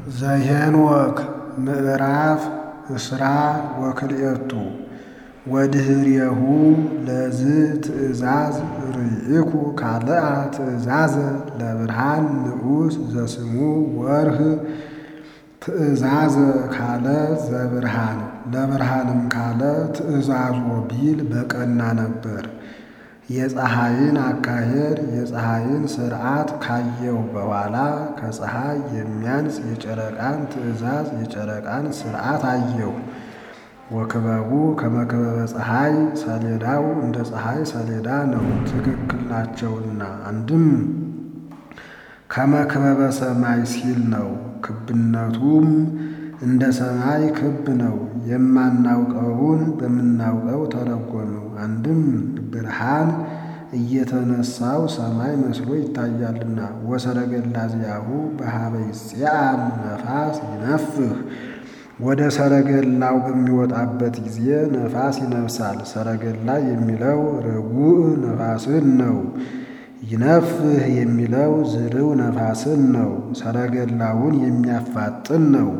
ዘኄንወክ ምዕራፍ እስራ ወክልኤቱ ወድኅሬሁ ለዝ ትእዛዝ ርኢኩ ካልአ ትእዛዘ ለብርሃን ንዑስ ዘስሙ ወርኅ ትእዛዘ ካለ ዘብርሃን ለብርሃንም ካለ ትእዛዞ ቢል በቀና ነበር። የፀሐይን አካሄድ የፀሐይን ሥርዓት ካየሁ በኋላ ከፀሐይ የሚያንስ የጨረቃን ትእዛዝ የጨረቃን ሥርዓት አየሁ። ወክበቡ ከመክበበ ፀሐይ ሰሌዳው እንደ ፀሐይ ሰሌዳ ነው፣ ትክክል ናቸውና። አንድም ከመክበበ ሰማይ ሲል ነው። ክብነቱም እንደ ሰማይ ክብ ነው። የማናውቀውን በምናውቀው ተረጎመው። አንድም ብርሃን እየተነሳው ሰማይ መስሎ ይታያልና። ወሰረገላ ዚአሁ በኀበ ይጽአን ነፋስ ይነፍህ ወደ ሰረገላው በሚወጣበት ጊዜ ነፋስ ይነፍሳል። ሰረገላ የሚለው ርጉዕ ነፋስን ነው። ይነፍህ የሚለው ዝርው ነፋስን ነው። ሰረገላውን የሚያፋጥን ነው።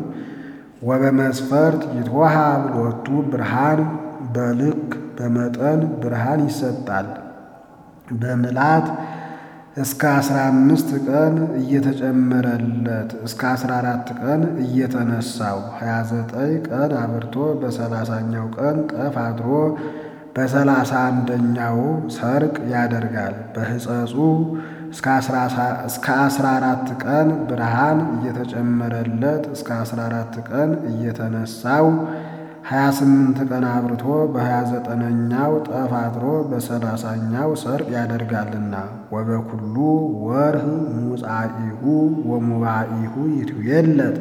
ወበመስፈርት ይትወሃብ ሎቱ ብርሃን በልክ በመጠን ብርሃን ይሰጣል። በምላት እስከ አስራ አምስት ቀን እየተጨመረለት እስከ አስራ አራት ቀን እየተነሳው ሀያ ዘጠኝ ቀን አብርቶ በሰላሳኛው ቀን ጠፍ አድሮ በሰላሳ አንደኛው ሰርቅ ያደርጋል። በሕጸጹ እስከ አስራ አራት ቀን ብርሃን እየተጨመረለት እስከ አስራ አራት ቀን እየተነሳው ሀያ ስምንት ቀን አብርቶ በሀያ ዘጠነኛው ጠፍ አድሮ በሰላሳኛው ሰርቅ ያደርጋልና። ወበኩሉ ወርኅ ሙጻኢሁ ወሙባኢሁ ይትዌለት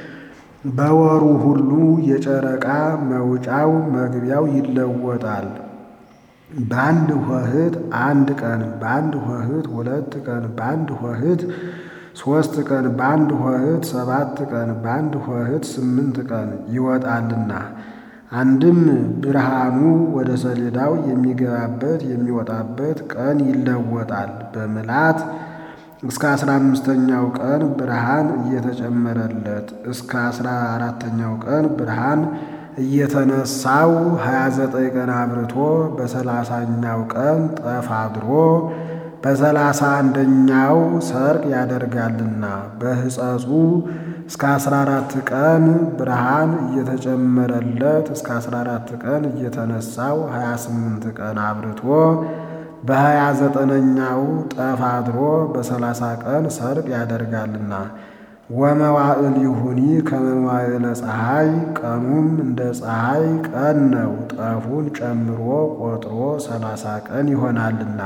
በወሩ ሁሉ የጨረቃ መውጫው መግቢያው ይለወጣል። በአንድ ሆህት አንድ ቀን፣ በአንድ ሆህት ሁለት ቀን፣ በአንድ ሆህት ሦስት ቀን፣ በአንድ ሆህት ሰባት ቀን፣ በአንድ ሆህት ስምንት ቀን ይወጣልና። አንድም ብርሃኑ ወደ ሰሌዳው የሚገባበት የሚወጣበት ቀን ይለወጣል። በምላት እስከ አስራ አምስተኛው ቀን ብርሃን እየተጨመረለት እስከ አስራ አራተኛው ቀን ብርሃን እየተነሳው ሀያ ዘጠኝ ቀን አብርቶ በሰላሳኛው ቀን ጠፍ አድሮ በሰላሳ አንደኛው ሰርቅ ያደርጋልና። በሕጸጹ እስከ አስራ አራት ቀን ብርሃን እየተጨመረለት እስከ አስራ አራት ቀን እየተነሳው ሀያ ስምንት ቀን አብርቶ በሀያ ዘጠነኛው ጠፍ አድሮ በሰላሳ ቀን ሰርቅ ያደርጋልና። ወመዋዕል ይሁኒ ከመዋዕለ ፀሐይ ቀኑም እንደ ፀሐይ ቀን ነው። ጠፉን ጨምሮ ቆጥሮ ሰላሳ ቀን ይሆናልና።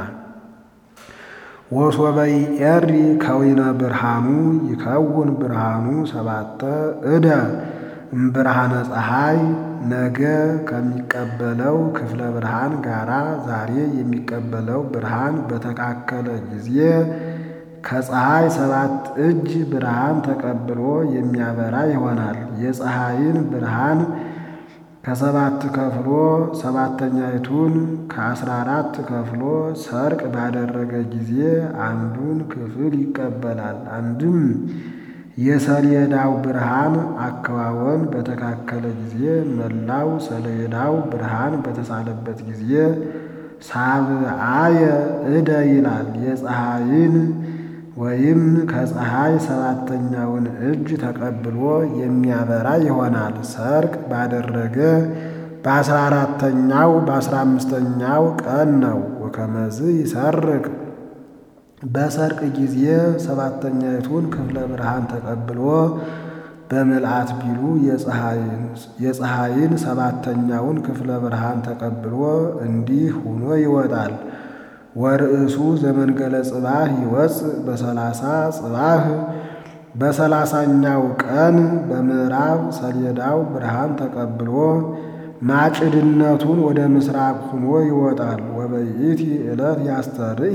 ወሶበይ ኤሪ ከዊነ ብርሃኑ ይከውን ብርሃኑ ሰባተ እደ እምብርሃነ ፀሐይ ነገ ከሚቀበለው ክፍለ ብርሃን ጋራ ዛሬ የሚቀበለው ብርሃን በተካከለ ጊዜ ከፀሐይ ሰባት እጅ ብርሃን ተቀብሎ የሚያበራ ይሆናል። የፀሐይን ብርሃን ከሰባት ከፍሎ ሰባተኛይቱን ከአስራ አራት ከፍሎ ሰርቅ ባደረገ ጊዜ አንዱን ክፍል ይቀበላል። አንድም የሰሌዳው ብርሃን አከዋወን በተካከለ ጊዜ መላው ሰሌዳው ብርሃን በተሳለበት ጊዜ ሳብአየ እደ ይላል። የፀሐይን ወይም ከፀሐይ ሰባተኛውን እጅ ተቀብሎ የሚያበራ ይሆናል። ሰርቅ ባደረገ በአስራ አራተኛው በአስራ አምስተኛው ቀን ነው። ወከመዝ ይሰርቅ በሰርቅ ጊዜ ሰባተኛይቱን ክፍለ ብርሃን ተቀብሎ በምልአት ቢሉ የፀሐይን ሰባተኛውን ክፍለ ብርሃን ተቀብሎ እንዲህ ሆኖ ይወጣል። ወርእሱ ዘመንገለ ጽባህ ይወፅእ በሰላሳ ጽባህ በሰላሳኛው ቀን በምዕራብ ሰሌዳው ብርሃን ተቀብሎ ማጭድነቱን ወደ ምስራቅ ሆኖ ይወጣል። ወበይእቲ ዕለት ያስተርኢ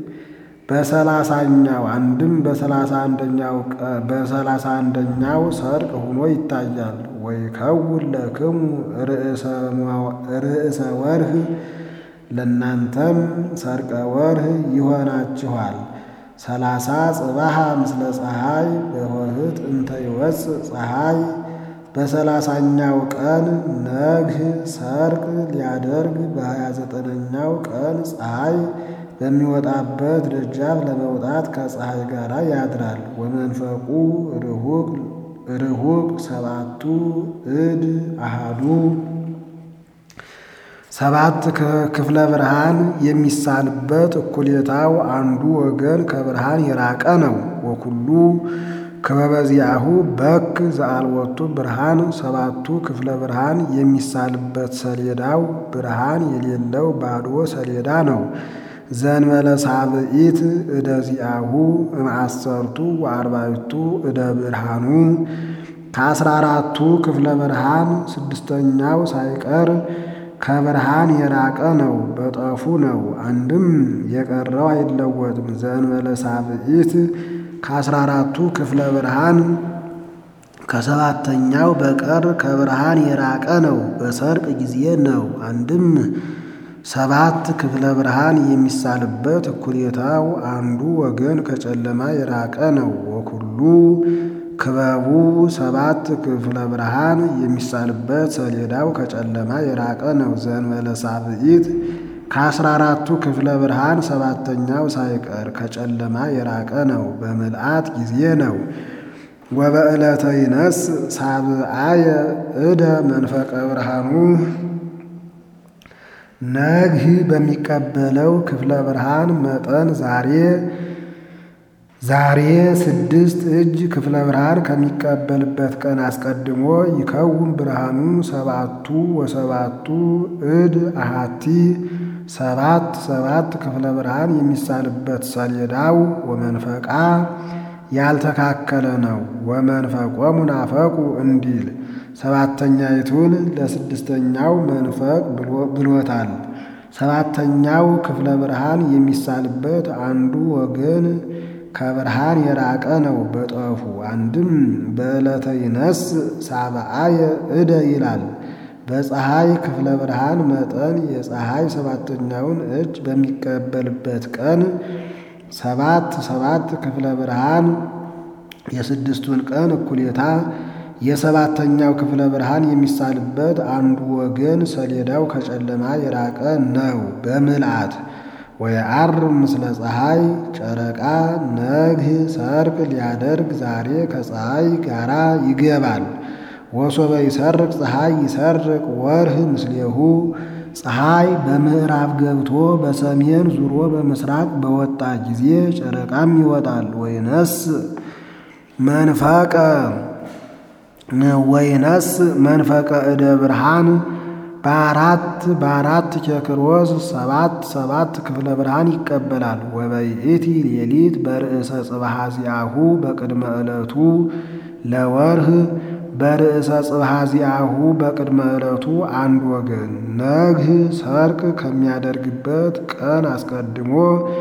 በሰላሳኛው አንድም በሰላሳ አንደኛው በሰላሳ አንደኛው ሰርቅ ሆኖ ይታያል። ወይከውን ለክሙ ርእሰ ወርኅ ለእናንተም ሰርቀ ወርኅ ይሆናችኋል። ሰላሳ ጽባሃ ምስለ ፀሐይ በሆህት እንተ ይወፅእ ፀሐይ በሰላሳኛው ቀን ነግህ ሰርቅ ሊያደርግ በሀያ ዘጠነኛው ቀን ፀሐይ በሚወጣበት ደጃፍ ለመውጣት ከፀሐይ ጋር ያድራል። ወመንፈቁ ርሁቅ ሰባቱ እድ አሃዱ ሰባት ክፍለ ብርሃን የሚሳልበት እኩሌታው አንዱ ወገን ከብርሃን የራቀ ነው። ወኩሉ ከበበዚያሁ በክ ዘአልወቱ ብርሃን ሰባቱ ክፍለ ብርሃን የሚሳልበት ሰሌዳው ብርሃን የሌለው ባዶ ሰሌዳ ነው። ዘንበለ ሳብኢት እደ ዚአሁ እምአሰርቱ ወአርባዕቱ እደ ብርሃኑ ከአስራ አራቱ ክፍለ ብርሃን ስድስተኛው ሳይቀር ከብርሃን የራቀ ነው፣ በጠፉ ነው። አንድም የቀረው አይለወጥም። ዘእንበለ ሳብኢት ከአስራ አራቱ ክፍለ ብርሃን ከሰባተኛው በቀር ከብርሃን የራቀ ነው፣ በሰርቅ ጊዜ ነው። አንድም ሰባት ክፍለ ብርሃን የሚሳልበት እኩሌታው አንዱ ወገን ከጨለማ የራቀ ነው። ወኩሉ ክበቡ ሰባት ክፍለ ብርሃን የሚሳልበት ሰሌዳው ከጨለማ የራቀ ነው። ዘእንበለ ሳብኢት ከአስራ አራቱ ክፍለ ብርሃን ሰባተኛው ሳይቀር ከጨለማ የራቀ ነው፣ በምልአት ጊዜ ነው። ወበዕለተ ይነስ ሳብአየ እደ መንፈቀ ብርሃኑ ነግህ በሚቀበለው ክፍለ ብርሃን መጠን ዛሬ ዛሬ ስድስት እጅ ክፍለ ብርሃን ከሚቀበልበት ቀን አስቀድሞ ይከውን ብርሃኑ ሰባቱ ወሰባቱ እድ አሃቲ ሰባት ሰባት ክፍለ ብርሃን የሚሳልበት ሰሌዳው ወመንፈቃ ያልተካከለ ነው። ወመንፈቆሙ ናፈቁ እንዲል ሰባተኛይቱን ለስድስተኛው መንፈቅ ብሎታል። ሰባተኛው ክፍለ ብርሃን የሚሳልበት አንዱ ወገን ከብርሃን የራቀ ነው፣ በጠፉ አንድም በዕለተ ይነስ ሳብአየ እደ ይላል። በፀሐይ ክፍለ ብርሃን መጠን የፀሐይ ሰባተኛውን እጅ በሚቀበልበት ቀን ሰባት ሰባት ክፍለ ብርሃን የስድስቱን ቀን እኩሌታ የሰባተኛው ክፍለ ብርሃን የሚሳልበት አንዱ ወገን ሰሌዳው ከጨለማ የራቀ ነው በምልአት ወየዐርብ ምስለ ፀሐይ ጨረቃ ነግህ ሰርቅ ሊያደርግ ዛሬ ከፀሐይ ጋራ ይገባል። ወሶበ ይሰርቅ ፀሐይ ይሰርቅ ወርህ ምስሌሁ ፀሐይ በምዕራብ ገብቶ በሰሜን ዙሮ በምስራቅ በወጣ ጊዜ ጨረቃም ይወጣል። ወይነስ መንፈቀ ወይነስ መንፈቀ እደ ብርሃን በአራት በአራት ኬክሮስ ሰባት ሰባት ክፍለ ብርሃን ይቀበላል። ወበይእቲ ሌሊት በርእሰ ጽብሐ ዚአሁ በቅድመ ዕለቱ ለወርህ በርእሰ ጽብሐ ዚአሁ በቅድመ ዕለቱ አንድ ወገን ነግህ ሰርቅ ከሚያደርግበት ቀን አስቀድሞ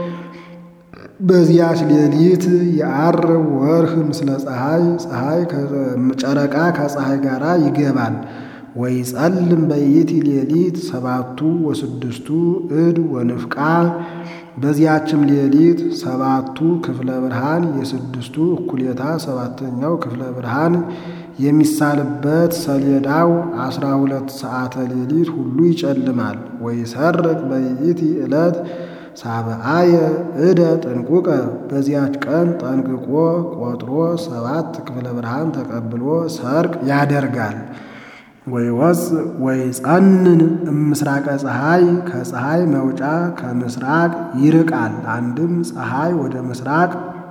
በዚያች ሌሊት የዐርብ ወርህ ምስለ ፀሐይ ፀሐይ ጨረቃ ከፀሐይ ጋር ይገባል። ወይጸልም በይእቲ ሌሊት ሰባቱ ወስድስቱ እድ ወንፍቃ በዚያችም ሌሊት ሰባቱ ክፍለ ብርሃን የስድስቱ እኩሌታ ሰባተኛው ክፍለ ብርሃን የሚሳልበት ሰሌዳው አስራ ሁለት ሰዓተ ሌሊት ሁሉ ይጨልማል። ወይሰርቅ በይእቲ ዕለት ሳብአየ እደ ጥንቁቀ በዚያች ቀን ጠንቅቆ ቆጥሮ ሰባት ክፍለ ብርሃን ተቀብሎ ሰርቅ ያደርጋል። ወይወፅ ወይጸንን እምስራቀ ፀሐይ ከፀሐይ መውጫ ከምስራቅ ይርቃል። አንድም ፀሐይ ወደ ምስራቅ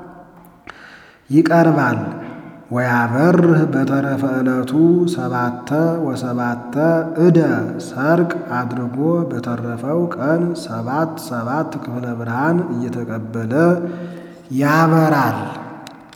ይቀርባል። ወያበርህ በተረፈ ዕለቱ ሰባተ ወሰባተ እደ ሰርቅ አድርጎ በተረፈው ቀን ሰባት ሰባት ክፍለ ብርሃን እየተቀበለ ያበራል።